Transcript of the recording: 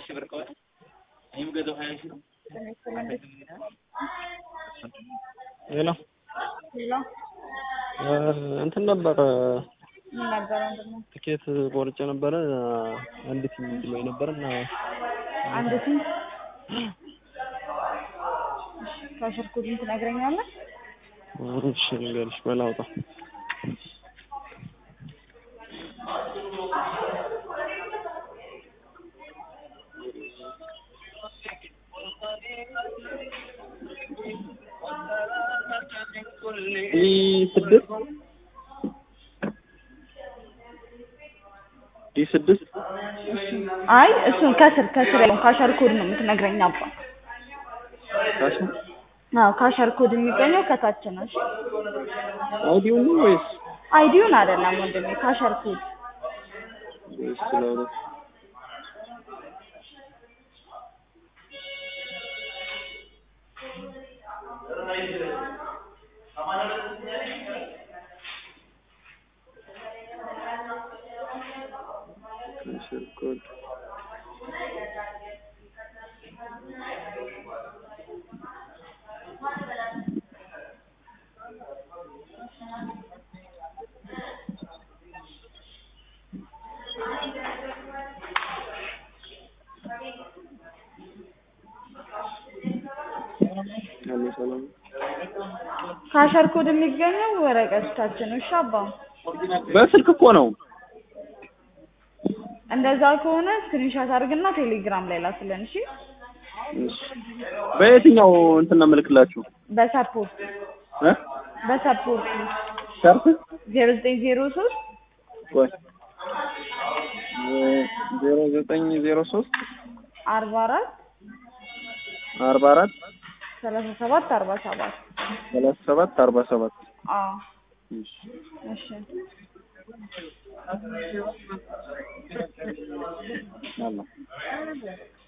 ሺህ ብር ከሆነ እኔ የምገዛው ሀያ ሺህ ነው። ሄሎ ሌላ እንትን ነበር ምን ነበረ ወንድሜ? ትኬት ቆርጬ ነበረ አንዲት ላይ ነበር እና አንድ ስንት ካሸርኩልኝ ትነግረኛለህ? እሺ ልንገርሽ በላውጣ ዲ ስድስት ዲ ስድስት አይ እሱን ከስር ከስር ያለውን ካሸር ኮድ ነው የምትነግረኝ አባ። ካሽ አዎ ካሸር ኮድ የሚገኘው ከታች ነው። እሺ አውዲዮ ነው ወይስ አይዲውን አይደለም ወንድሜ ካሸር ኮድ ወይስ ስለሆነ ካሽር ኮድ አሎ ሰላም ካሸር ኮድ የሚገኘው ወረቀቶቻችን ነው። እሺ አባ በስልክ እኮ ነው እንደዛ ከሆነ ስክሪንሻት አድርግና ቴሌግራም ላይ ላክልን። እሺ እሺ በየትኛው እንትን ነው የምልክላችሁ በሰፖርት እ በሰፖርት ሸርፍ ዜሮ ዘጠኝ ዜሮ ሶስት ቆይ ዜሮ ዘጠኝ ዜሮ ሶስት አርባ አራት አርባ አራት ሰላሳ ሰባት አርባ ሰባት ሰላሳ ሰባት አርባ ሰባት አዎ እሺ እሺ አላ